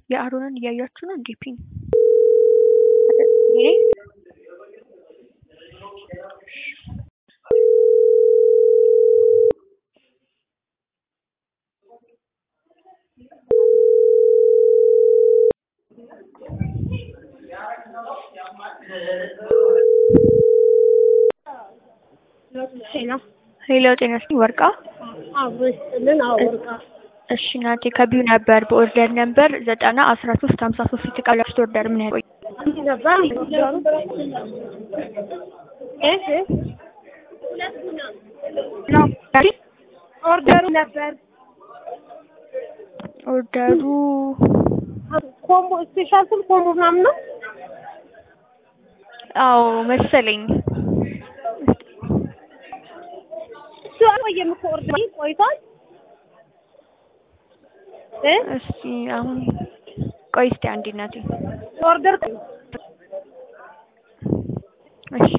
የአሮንን እያያችሁ ነው እንዴ? ፒን ሄሎ ሄሎ፣ ጤና ይስጥልኝ ወርቃ። አብሮ ይስጥልን። አዎ ወርቃ እሺ ናቴ ከቢዩ ነበር በኦርደር ነበር ዘጠና አስራ ሶስት ሀምሳ ሶስት የተቃላችሁት ኦርደር ምን ያህል ቆይ? አንድ ነበር እሺ ኦርደሩ ነበር ኦርደሩ ኮምቦ ስፔሻል ስም ኮምቦ ምናምን ነው። አዎ መሰለኝ። እሱ አልቆየም እኮ ኦርደር ቆይቷል እ እስቲ አሁን ቆይ እስቲ አንዴ እናቴ ኦርደር እሺ